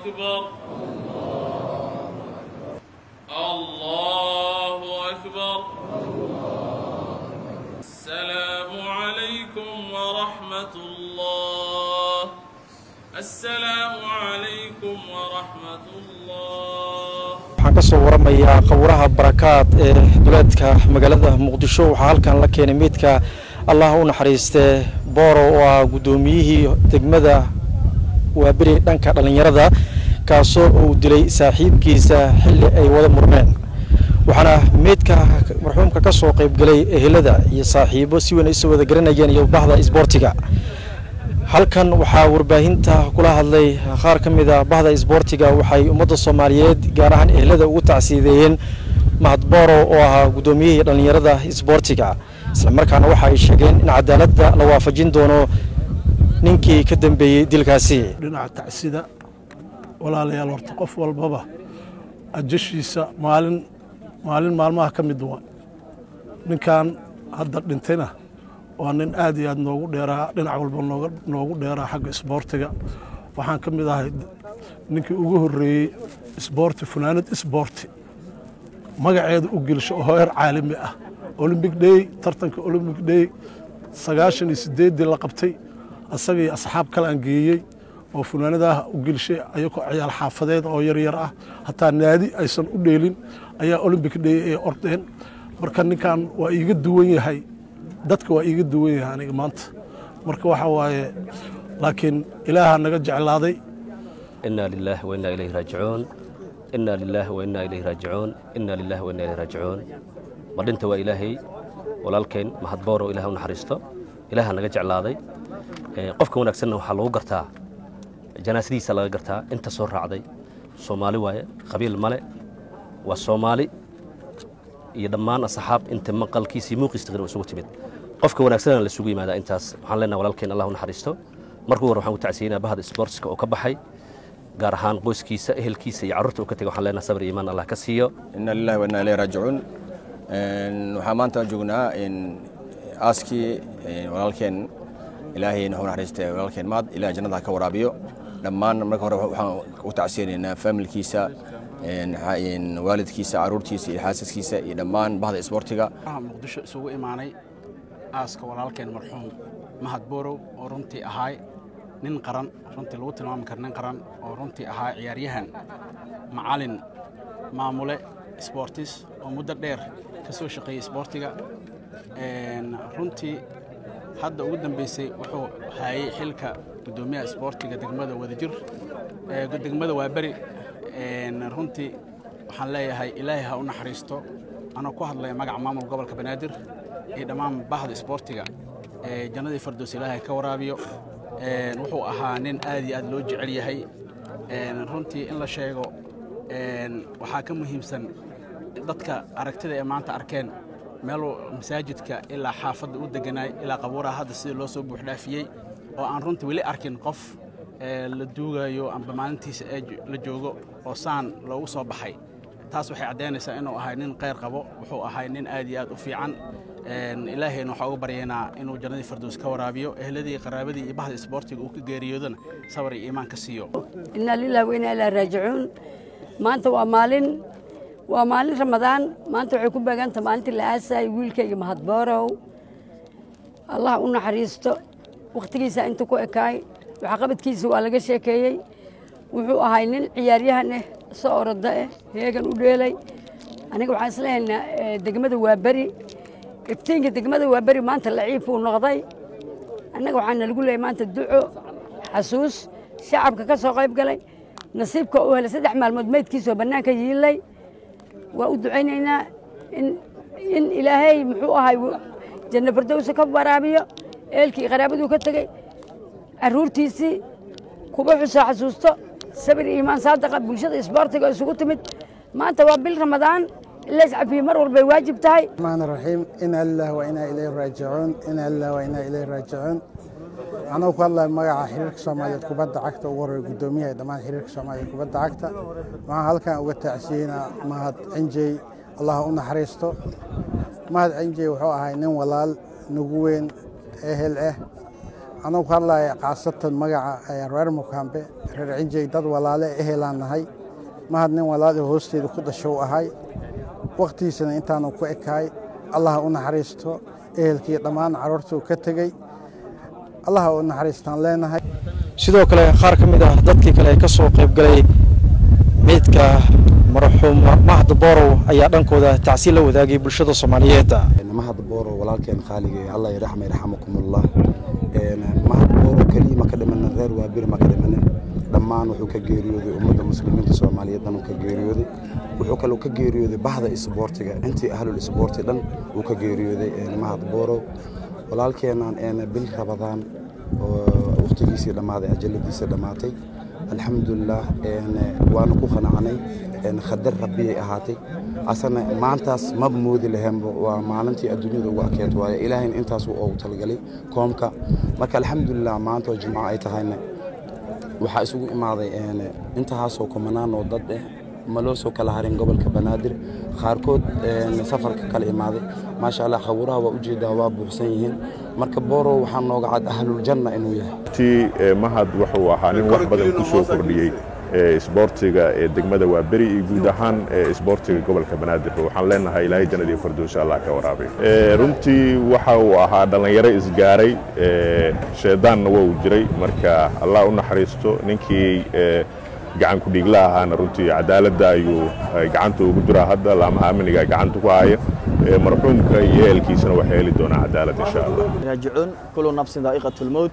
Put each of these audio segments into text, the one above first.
أكبر الله أكبر السلام عليكم ورحمة الله السلام عليكم ورحمة الله waxaan ka soo waramayaa qowraha barakaad ee duleedka magaalada muqdisho waxaa halkan la keenay meydka allah u naxariistee booro oo ah guddoomiyihii degmada waaberi dhanka dhallinyarada kaasoo uu dilay saaxiibkiisa xilli ay wada murmeen waxaana meydka marxuumka ka soo qaybgelay ehelada iyo saaxiibo si weyn ay soo wada garanayeen iyo bahda isboortiga halkan waxaa warbaahinta kula hadlay qaar ka mid a bahda isboortiga waxay ummadda soomaaliyeed gaar ahaan ehelada ugu tacsiideeyeen mahad booro oo ahaa guddoomiyihii dhallinyarada isboortiga islamarkaana waxa ay sheegeen in cadaaladda la waafajin doono ninkii ka dambeeyey dilkaasi dhinaca tacsida walaalayaal horta qof walbaba ajashiisa maalin maalin maalmaha ka mid waa ninkan hadda dhintayna waa nin aad iyo aad noogu dheeraa dhinac walba nooga noogu dheeraa xagga isboortiga waxaan ka mid ahay ninkii ugu horreeyey isboorti funaanad isboorti magaceeda u gelsho oo heer caalami ah olymbic day tartanka olymbic day sagaashan iyo sideeddii la qabtay asaga iyo asxaab kale aan geeyey oo funaanadaha u gelshay ayagoo ciyaal xaafadeed oo yaryar ah hataa naadi aysan u dheelin ayaa olymbic day ay ordeen marka ninkan waa iiga duwan yahay dadka waa iiga duwan yahay aniga maanta marka waxa waaye laakiin ilaaha naga jeclaaday إنا لله وإنا إليه راجعون إنا لله وإنا إليه راجعون إنا لله وإنا إليه راجعون مدينته وإلهي walaalkeen mahad booro ilaah u naxariisto ilaaha naga jeclaaday qofka wanaagsanna waxaa lagu gartaa janaasadiisa laga gartaa inta soo raacday soomaali waaye qabiil male waa soomaali iyo dhammaan asxaab inta maqalkiisii muuqiis taqriban isugu timid qofka wanaagsanna la isugu yimaadaa intaas waxaan leenahay walaalkeen allah u naxariisto markuu hore waxaan ku tacsiyeynaa bahda sportska oo ka baxay gaar ahaan qoyskiisa ehelkiisa iyo carruurta uu ka tegay waxaan leenahay sabir iyo imaan allah ka siiyo ina lillahi wa inna ilayhi raajicuun waxaa maanta joognaa aaskii walaalkeen ilaahay naxu naxariistay walaalkeen maad ilaah jannada ha ka waraabiyo dhammaan marka hore waxaan u tacsiyeynaynaa faamilkiisa waalidkiisa caruurtiisa iyo xaasaskiisa iyo dhammaan bahda isboortiga waxaan muqdisho isugu imaanay aaska walaalkeen marxuum mahad boorow oo runtii ahaay nin qaran runtii lagu tilmaami kara nin qaran oo runtii ahaa ciyaaryahan macalin maamule sboortis oo muddo dheer ka soo shaqeeyey isboortiga runtii hadda ugu dambeysay wuxuu haayey xilka guddoomiyaha isboortiga degmada wadajir degmada waaberi runtii waxaan leeyahay ilaahay ha u naxariisto anoo ku hadlaya magaca maamul gobolka banaadir iyo dhammaan bahda isboortiga jannadii fardoos ilaahay ka waraabiyo wuxuu ahaa nin aad iyo aad loo jecel yahay runtii in la sheego waxaa ka muhiimsan dadka aragtida ee maanta arkeen meel masaajidka ilaa xaafadda u deganaay ilaa qabuuraha hadda sidii loo soo buuxdhaafiyey oo aan runtii weli arkin qof la duugayo amba maalintiisa ee la joogo oo saan loogu soo baxay taas waxay caddaynaysaa inuu ahay nin khayr qabo wuxuu ahay nin aad iyo aad u fiican ilaahayna waxaa uga baryaynaa inuu jannadii fardoos ka waraabiyo ehladii qaraabadii iyo bahda isboortiga uu ka geeriyoodana sabar iyo iimaan ka siiyo inaa lilah wa inaa ilaa raajicuun maanta waa maalin waa maalin ramadaan maanta waxay ku beegantaha maalintii la aasayay wiilkayga mahad boorow allah u naxariisto wakhtigiisa inta ku ekaay waxqabadkiisa waa laga sheekeeyey wuxuu ahay nin ciyaaryahan ah soo oroda ah heegan u dheelay aniga waxaan isleehaynaa degmada waa beri iftiinka degmada waa beri maanta laciifuu noqday annaga waxaa nalagu leeyay maanta duco xasuus shacabka ka soo qayb galay nasiibka u helay saddex maalmood meydkiisoo bannaanka yiilay waa u ducaynaynaa in ilaahay muxuu ahay janno fardowsa ka waraabiyo eelkii qaraabaduu ka tegey carruurtiisii kuba xusoo xasuusto sabir iimaan saadaqa bulshada isboortiga isugu timid maanta waa bil ramadaan ilays cafiye mar walbay waajib tahay الرحمن الرحيم إنا لله وإنا إليه راجعون إنا لله وإنا إليه راجعون anuu ku hadlaya magaca xiriirka soomaaliyeed kubadda cagta ugu horreeya guddoomiyaha dhammaan xiriirka soomaaliyeed kubadda cagta waxaan halkan uga tacsiyeynaa mahad cinjey allah u naxariisto mahad cinjey wuxuu ahay nin walaal nagu weyn ehel ah anuu ku hadlaya khaasatan magaca reer mukaambe reer cinjey dad walaale ehelaan nahay mahad nin walaali hoosteeda ku dhashow ahay wakhtigiisana intaanu ku ekaay allah u naxariisto ehelkii dhammaan carruurtuu ka tegey allah u naxariistaan leenahay sidoo kale qaar ka mid ah dadkii kale ee ka soo qayb galay meydka marxuum mahad boorow ayaa dhankooda tacsiin la wadaagay bulshada soomaaliyeed mahad boorow walaalkeen khaalige allah yaraxma yarxamakumullah mahad boorow keliya ma ka dhimana reer waabir ma ka dhimana dhammaan wuxuu ka geeriyooday ummadda muslimiinta soomaaliyeed dhan uu ka geeriyooday wuxuu kaloo ka geeriyooday bahda isboortiga intii ahlul isboorti dhan uu ka geeriyooday mahad boorow walaalkeenaan bil rabadaan oo wakhtigiisii dhammaaday ajaladiisa dhammaatay alxamdulilah waanu ku qanacnay khadar rabbiyay ahaatay asana maantaas maba moodi laheenba waa maalintii adduunyada ugu akeed waaye ilaahayna intaas ugu talagalay koomka marka alxamdulilah maanta oo jimco ay tahayna waxaa isugu imaaday intahaasoo kumanaan oo dad eh ma loo soo kala harin gobolka banaadir qaarkood safarka kala imaaday maasha allah khawuraha waa ujeedaa waa buuxsan yihiin marka boorow waxaa nooga cad ahluljanna inuu yahay ti mahad wuxuu ahaa nin wax badan ku soo kordhiyey isboortiga ee degmada waa beri iyo guud ahaan isboortiga gobolka banaadir waxaan leenahay ilaahay jannadii firdowsa allah ka waraabay runtii waxa uu ahaa dhallinyaro isgaaray sheedaanna waa uu jiray marka allah u naxariisto ninkii gacan ku dhiigla ahaana runtii cadaaladda ayuu gacanta ugu jiraa hadda laamaha amniga gacanta ku haya marxuumka iyo ehelkiisana waxay heli doonaa cadaalad insha allah raajicuun kullu nafsin daa'iqatu lmowt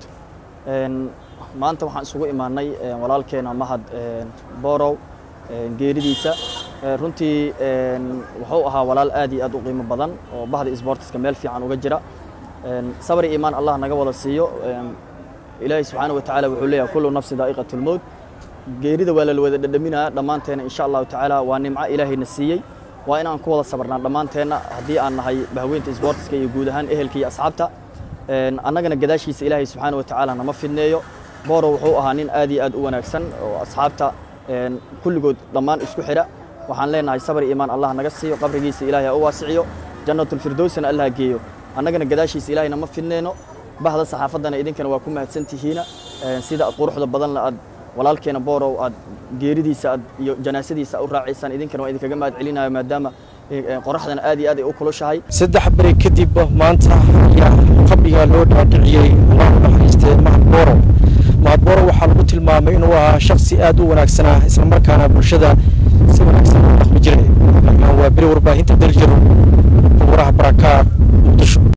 maanta waxaan isugu imaanay walaalkeena mahad boorow geeridiisa runtii wuxuu ahaa walaal aad iyo aad u qiimo badan oo bahda isboortiska meel fiican uga jira sabri iimaan allah naga wada siiyo ilaahay subxaana wa tacaala wuxuu leeyahay kullu nafsin daa'iqatu lmowt geerida waa la wada dhadhaminaya dhammaanteena insha allahu tacaala waa nimco ilaahayna siiyey waa inaan ku wada sabarnaa dhammaanteenna haddii aan nahay bahweynta isboortiska iyo guud ahaan ehelka iyo asxaabta annagana gadaashiisa ilaahay subxaana wa tacaala nama fidneeyo boorow wuxuu ahaa nin aad iyo aad u wanaagsan oo asxaabta kulligood dhammaan isku xidha waxaan leenahay sabr iimaan allah naga siiyo qabrigiisa ilaahay ha u waasiciyo jannatulfirdowsna allah geeyo annagana gadaashiisa ilaahay nama fidneyno bahda saxaafaddana idinkana waa ku mahadsan tihiina sida quruxda badanna aad walaalkeena boorow aad geeridiisa aad iyo janaasadiisa u raacaysaan idinkana waa idinkaga mahad celinayo maadaama qoraxdana aad iyo aad ay u kulushahay saddex beri kadib maanta ayaa qabriga loo dhaadhiciyey allah u naxariistee mahad boorow mahad boorow waxaa lagu tilmaamay inuu ahaa shaksi aad u wanaagsanaa islamarkaana bulshada si wanaagsan u dhaqmi jiray waa beri warbaahinta daljiro waraha barakaad muqdisho